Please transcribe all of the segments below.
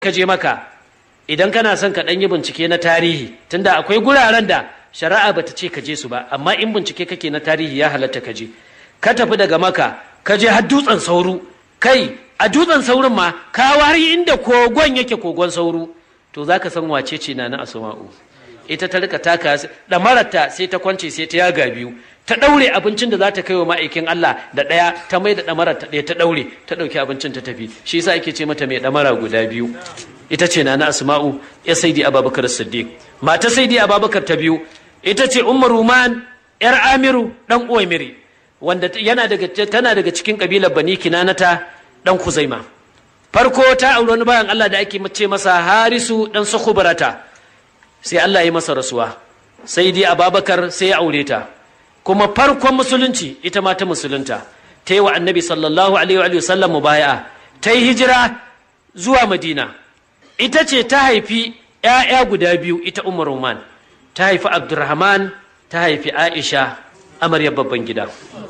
ka je maka idan kana son ka ɗan yi bincike na tarihi tunda akwai guraren da shari'a bata ce ka je su ba amma in bincike kake na tarihi ya halatta ka je ka tafi daga maka ka je har dutsen sauru kai a dutsen saurin ma ka wari inda kogon yake kogon sauru to zaka san wace ce na na asma'u ita ta rika taka ɗamararta sai ta kwance sai ta yaga biyu ta ɗaure abincin da za ta kai wa ma'aikin Allah da ɗaya ta mai da ɗamarar ta ɗaya ta ɗaure ta ɗauki abincin ta tafi shi yasa ake ce mata mai ɗamara guda biyu ita ce na na asma'u ya saidi ababakar siddiq mata saidi ababakar ta biyu ita ce umar ruman yar amiru dan uwaimiri wanda yana daga tana daga cikin kabilar bani kinanata dan kuzaima farko ta auri wani bayan Allah da ake ce masa harisu dan sukubarata sai Allah ya masa rasuwa sai dai ababakar sai ya aure ta kuma farkon musulunci ita ma ta musulunta ta yi wa annabi sallallahu alaihi wa sallam mubaya'a ta yi hijira zuwa madina ita ce ta haifi ‘ya'ya guda biyu ita umar roman ta haifi abdurrahman ta haifi aisha amaryar babban gida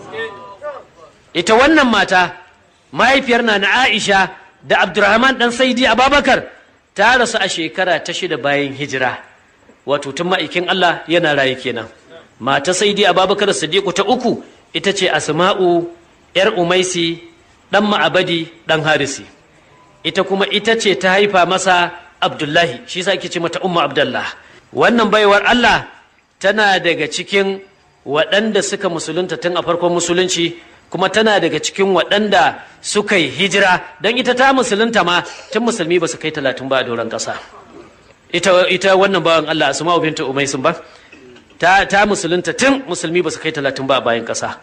ita wannan mata mahaifiyar na na aisha da abdurrahman ɗan saidi ababakar ta rasu a shekara ta shida bayan hijira wato tun ma'aikin allah yana raye kenan mata saidi ababakar sadiku ta uku ita ce asma'u ‘yar umaisi ɗan ma'abadi ɗan harisi ita kuma ita ce ta haifa masa abdullahi shi sa ake ce mata umma abdullah wannan baiwar allah tana daga cikin waɗanda suka musulunta tun a farkon musulunci kuma tana daga cikin waɗanda suka yi hijira don ita ta musulunta ma tun musulmi ba su kai talatin ba a doron ƙasa ita, ita wannan bawan allah asma'u binta umaisun ba ta, ta musulunta tun musulmi ba su kai talatin ba a bayan ƙasa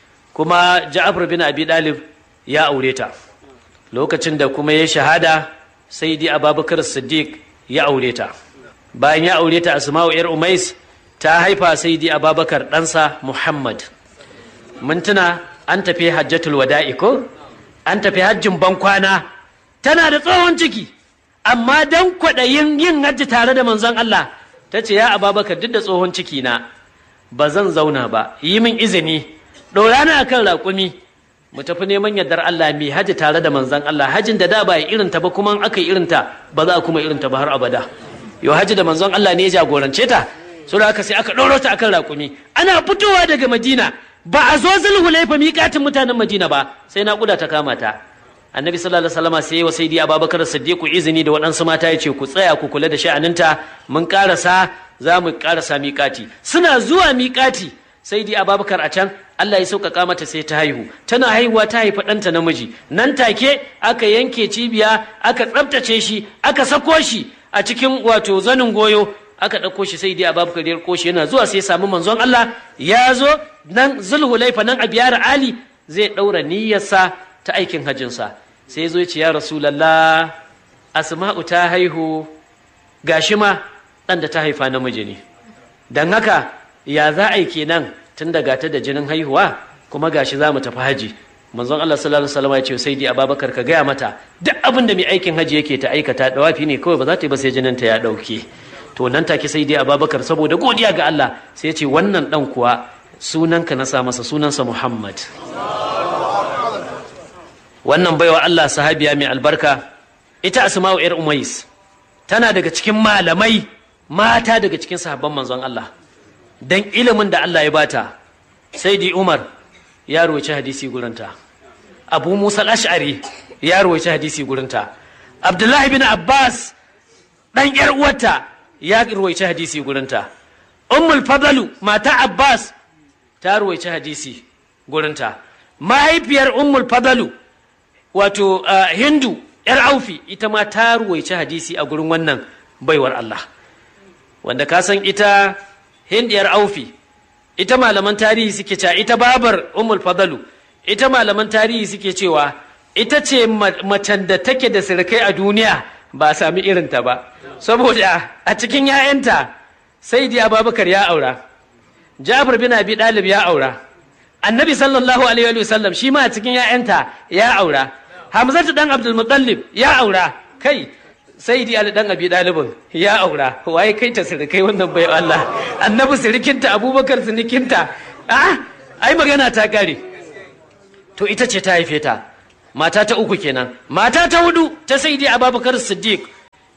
kuma ja'afar bin abi dalib ya aure ta lokacin da kuma ya shahada sai dai ababakar siddiq ya aure ta bayan ya aure ta asma'u yar umais ta haifa sai dai ababakar ɗansa muhammad mun tuna an tafi hajjatul wada'i ko an tafi hajjin bankwana tana da tsohon ciki amma dan kwaɗayin yin hajji tare da manzon Allah ta ce ya ababakar duk da tsohon ciki na ba zan zauna ba yi min izini ɗora na akan raƙumi mu tafi neman yardar Allah mai haji tare da manzan Allah hajin da da ba ya irinta ba kuma aka yi irinta ba za a kuma irinta ba har abada yau haji da manzon Allah ne ya jagorance ta so da aka sai aka ɗoro ta akan raƙumi ana fitowa daga Madina ba a zo zulhulaifa miƙatin mutanen Madina ba sai na ta kama ta annabi sallallahu alaihi wasallam sai wa sayyidi abubakar siddiq izini da waɗansu mata ya ce ku tsaya ku kula da sha'aninta mun karasa za mu karasa miƙati suna zuwa miƙati sayyidi abubakar a can Allah ya sauƙaƙa mata sai ta haihu tana haihuwa ta haifa ɗanta namiji nan take aka yanke cibiya aka tsabtace shi aka sako shi a cikin wato zanin goyo aka ɗauko shi sai dai abubakar ya ɗauko shi yana zuwa sai samu manzon Allah ya zo nan zulhulaifa nan a biyar ali zai ɗaura niyyarsa ta aikin hajjinsa sai zo ce ya rasulallah asma'u ta haihu gashi ma ɗan da ta haifa namiji ne don haka ya za a yi kenan tun daga ta da jinin haihuwa kuma gashi za mu tafi haji manzon Allah sallallahu alaihi wasallam ya ce sai dai Ababakar ka gaya mata duk abin da mai aikin haji yake ta aikata dawafi ne kawai ba za ta yi ba sai jinin ta ya dauke to nan take sai dai Ababakar saboda godiya ga Allah sai ya ce wannan dan kuwa sunanka na sa masa sunansa Muhammad wannan baiwa Allah sahabiya mai albarka ita Asma'u yar Umais tana daga cikin malamai mata daga cikin sahabban manzon Allah dan ilimin da Allah ya bata sai di Umar ya roci hadisi gurinta Abu Musa al-Ash'ari ya roci hadisi gurinta Abdullahi bin Abbas dan yar uwarta ya roci hadisi gurinta Ummul Fadlu mata Abbas ta roci hadisi gurinta mahaifiyar Ummul Fadlu wato Hindu yar Aufi ita ma ta roci hadisi a gurin wannan baiwar Allah wanda ka san ita hindiyar aufi ita malaman tarihi suke cewa ita babar umul fadalu ita malaman tarihi suke cewa ita ce macen da take da sirkai a duniya ba a sami irinta ba saboda a cikin 'ya'yanta sai dai ababakar ya aura jabir bin abi dalib ya aura annabi sallallahu alaihi wa sallam shi ma a cikin 'ya'yanta ya aura hamzatu dan abdul muttalib ya aura kai sai di ali dan abi dalibin ya aura waye kai ta sirikai wannan bai Allah annabi sirikinta abubakar sirikinta ah ai magana ta kare to ita ce ta haife ta mata ta uku kenan mata ta hudu ta sai di abubakar siddiq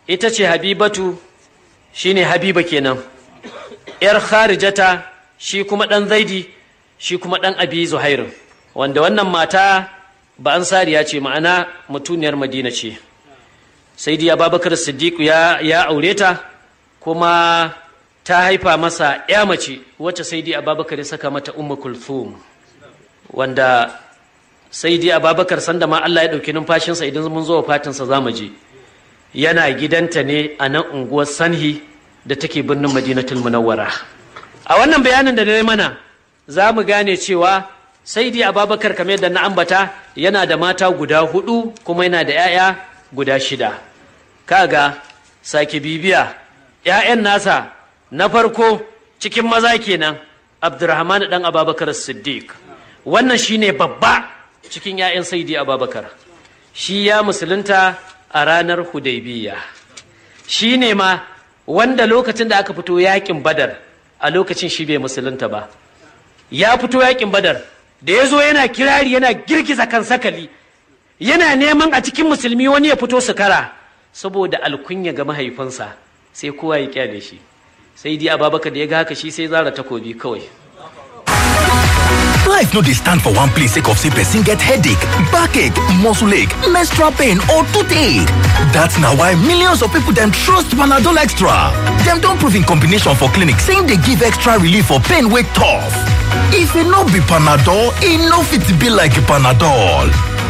ita ce habibatu shine habiba kenan yar kharijata shi kuma ɗan zaidi shi kuma ɗan abi zuhairu wanda wannan mata ba ansariya ce ma'ana mutuniyar madina ce sai dai ababakar siddiq ya, ya aure ta kuma ta haifa masa ya mace wacce sai dai ababakar ya saka mata ummu kulthum wanda sai dai ababakar sanda ma Allah ya ɗauki numfashinsa idan mun zo fatinsa za mu je yana gidanta ne a nan unguwar sanhi da take birnin madinatul munawwara a wannan bayanin da na mana za mu gane cewa sai dai ababakar kamar yadda na ambata yana da mata guda hudu kuma yana da 'ya'ya guda shida kaga sake bibiya 'ya'yan nasa na farko cikin maza kenan abdurrahman dan ababakar siddiq wannan shine babba cikin 'ya'yan saidi ababakar shi ya musulunta a ranar hudaybiya shi ne ma wanda lokacin da aka fito yakin badar a lokacin shi bai musulunta ba ya fito yakin badar da ya zo yana kirari yana girgiza kan sakali yana neman a cikin musulmi wani ya fito su kara saboda alkunya ga mahaifinsa sai kowa ya kyale shi sai dai ababakar da ya ga haka shi sai zara takobi kawai Life no dey stand for one place sake of say person get headache, backache, muscle ache, menstrual pain or toothache. That's na why millions of people dem trust Panadol Extra. Dem don prove in combination for clinic say e dey give extra relief for pain wey tough. If e no be Panadol, e no fit be like Panadol.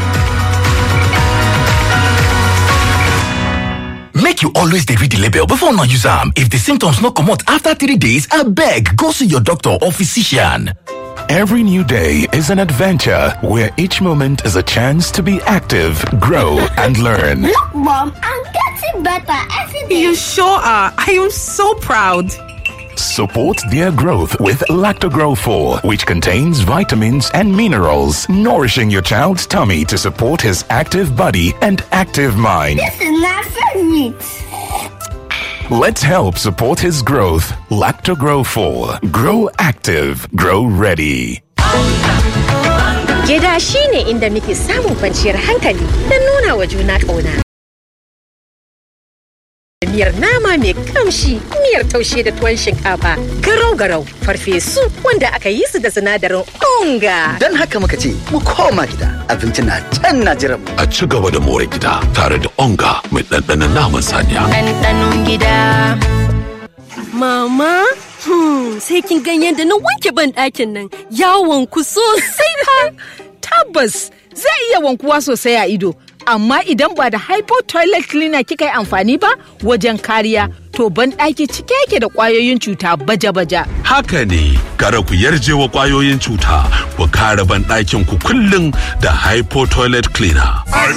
Make you always dey read the label before una use am. If the symptoms no comot after three days, abeg go see your doctor or physician. Every new day is an adventure where each moment is a chance to be active, grow, and learn. Look, Mom, I'm getting better every day. You sure are. I am so proud. Support their growth with Lactogrow 4, which contains vitamins and minerals, nourishing your child's tummy to support his active body and active mind. This is my favorite. Let's help support his growth. Lactogrow 4. Grow active. Grow ready. Gida shi ne inda muke samun kwanciyar hankali da nuna wa juna ƙauna. Miyar nama mai kamshi, miyar taushe da tuwon shinkafa, garau-garau, farfesu wanda aka yi su da sinadarin onga. Don haka muka ce, mu koma gida, abinci na can na jiran mu. A ci gaba da more gida tare da onga mai ɗanɗanon naman saniya. ɗanɗanon gida. Mama, hmm, sai kin gan yadda na wanke ban ɗakin nan yawon ku sosai fa. Tabbas zai iya wankuwa sosai a ido, amma idan ba da hypo toilet cleaner kika yi amfani ba wajen kariya, to ban ɗaki cike yake da ƙwayoyin cuta baja-baja. Haka ne, kara ku yarje wa ƙwayoyin cuta, ku kare ban ɗakin ku kullum da hypo toilet cleaner.